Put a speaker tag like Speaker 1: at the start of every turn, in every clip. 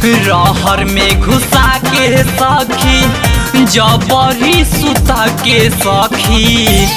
Speaker 1: रहर में घुसा के सखी जबरी सुता के सखी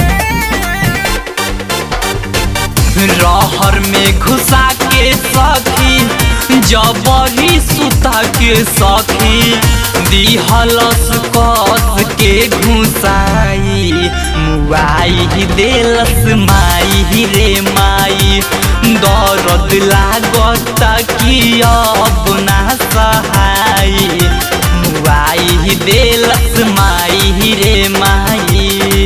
Speaker 1: रहर में घुसा के सखी जबरी सुता के सखी दिहलस कस के घुसाई मुआई देलस माई रे माई दर्द लागता कि अब ना सहाई मुआई देलस माई रे माई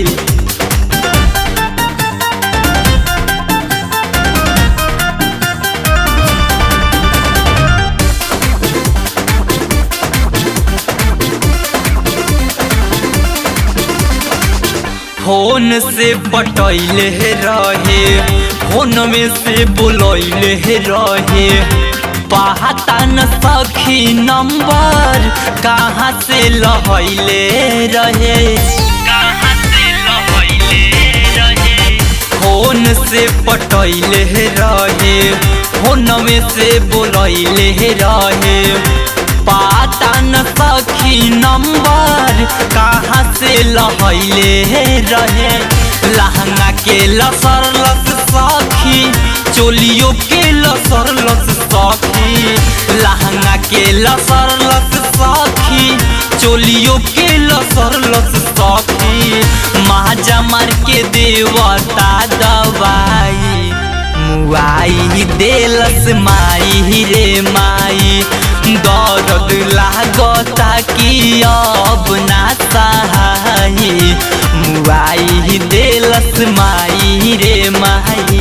Speaker 1: फोन से पटैले रहे फोन में से बोलैले रहे पता न सखी नंबर कहाँ से लहैले रहे कहाँ से लहैले रहे फोन से पटैले रहे फोन में से बोलैले रहे पता न सखी नंबर कहाँ से लहैले रहे लहंगा के लसर लस सखी चोलियों के लसर लस सखी लहंगा के लसर लस सखी चोलियों के लसर लस सखी माजा मार के देवता दवाई मुआई देलस माई रे माई दर्द लागता कि अब ना सहाई मुआई देलस माई रे माई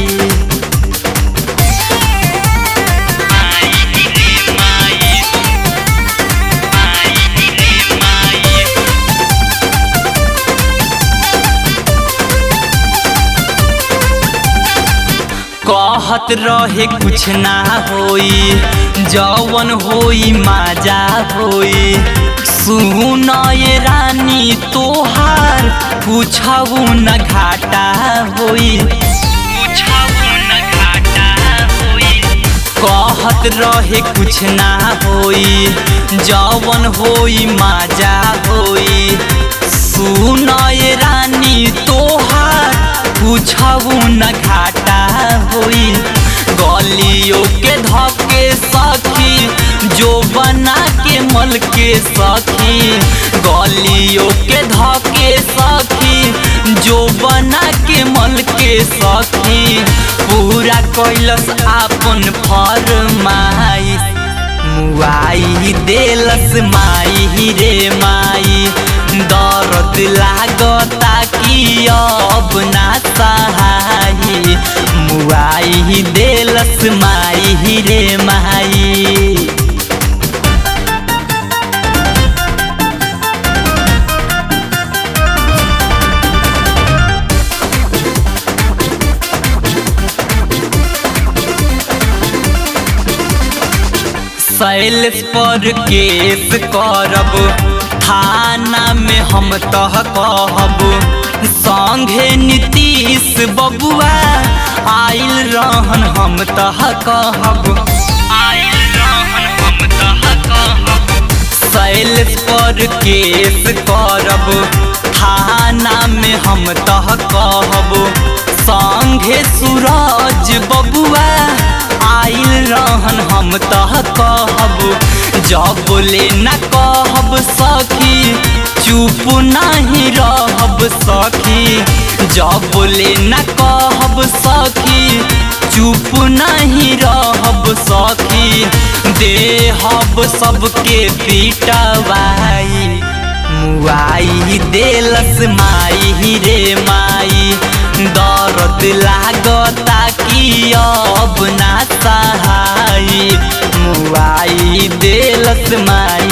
Speaker 1: कहत रहे कुछ ना होई जवन होई माजा होई सुन ये रानी तोहार पूछऊ न घाटा होई पूछऊ न घाटा होई कहत रहे कुछ ना होई जवन होई माजा होई सुन ये रानी तोहार पूछऊ न घाटा होई गलियों के धके सखी जो बना के मल के सखी गलियों के धके सखी जो बना के मल के सखी पूरा कैलस आपन फरमाइश मुआई देलस माई रे माई दर्द लागता कि अब ना सहाई मुआई देलस माई रे माई सैलेस पर केस करब थाना में हम तह कहब संघे नीतीश बबुआ आइल रहन हम तह कहब आइल रहन हम तह कहब सैलेस पर केस करब थाना में हम तह कहब संघे सूरज बबुआ आइल रहन हम तह कहब जब ले न कहब सखी चुप नहीं रहब सखी जब ले न कहब सखी चुप नहीं रहब सखी देहब सबके पिटवाई मुआई देलस माई रे माई दर्द लागता कि अब ना सहाई मुआई देलस माई